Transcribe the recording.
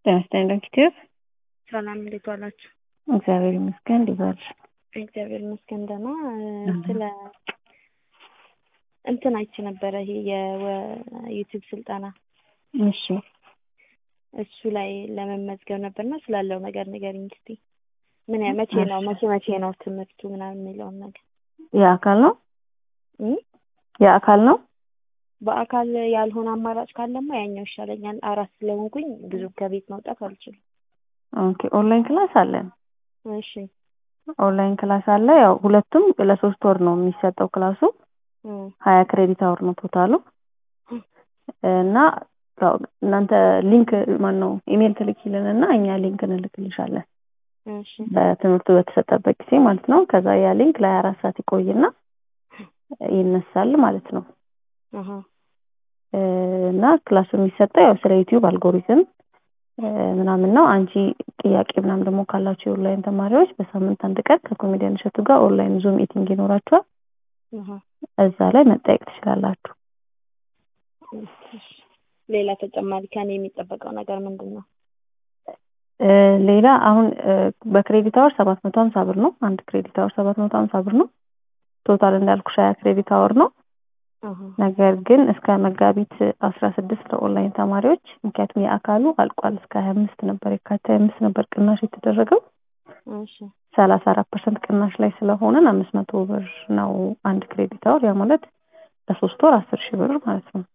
ጤና ይስጥልኝ ዶክተር። ሰላም እንዴት ዋላችሁ? እግዚአብሔር ይመስገን። እንዴት ዋልሽ? እግዚአብሔር ይመስገን ደህና። ስለ እንትን አይቼ ነበረ ይሄ የዩቲዩብ ስልጠና እሺ እሱ ላይ ለመመዝገብ ነበርና ስላለው ነገር ንገሪኝ እስኪ። ምን ያ- መቼ ነው መቼ መቼ ነው ትምህርቱ ምናምን የሚለውን ነገር የአካል ነው እም? የአካል ነው። በአካል ያልሆነ አማራጭ ካለማ ያኛው ይሻለኛል። አራት ስለሆንኩኝ ብዙ ከቤት መውጣት አልችልም። ኦኬ ኦንላይን ክላስ አለን። እሺ ኦንላይን ክላስ አለ። ያው ሁለቱም ለሶስት ወር ነው የሚሰጠው ክላሱ። እም፣ ሀያ ክሬዲት አወር ነው ቶታሉ እና ያው እናንተ ሊንክ ማን ነው ኢሜል ትልኪልን እና እኛ ሊንክ እንልክልሻለን እሺ በትምህርቱ በተሰጠበት ጊዜ ማለት ነው። ከዛ ያ ሊንክ ለሀያ አራት ሰዓት ይቆይና ይነሳል ማለት ነው። አሀ እ፣ እና ክላሱ የሚሰጠው ያው ስለ ዩቲዩብ አልጎሪዝም እ፣ ምናምን ነው። አንቺ ጥያቄ ምናምን ደግሞ ካላችሁ የኦንላይን ተማሪዎች በሳምንት አንድ ቀን ከኮሜዲያን እሸቱ ጋር ኦንላይን ዙም ሚቲንግ ይኖራችኋል። አሀ እዛ ላይ መጠየቅ ትችላላችሁ። እሺ። ሌላ ተጨማሪ ከኔ የሚጠበቀው ነገር ምንድን ነው? እ፣ ሌላ አሁን እ፣ በክሬዲት አወር ሰባት መቶ ሀምሳ ብር ነው። አንድ ክሬዲት አወር ሰባት መቶ ሀምሳ ብር ነው። ቶታል እንዳልኩሽ ሀያ ክሬዲት አወር ነው። አሀ ነገር ግን እስከ መጋቢት አስራ ስድስት ለኦንላይን ተማሪዎች ምክንያቱም የአካሉ አልቋል። እስከ ሀያ አምስት ነበር የካቲት ሀያ አምስት ነበር ቅናሽ የተደረገው እሺ ሰላሳ አራት ፐርሰንት ቅናሽ ላይ ስለሆነን አምስት መቶ ብር ነው አንድ ክሬዲት አወር። ያ ማለት ለሶስት ወር አስር ሺህ ብር ማለት ነው።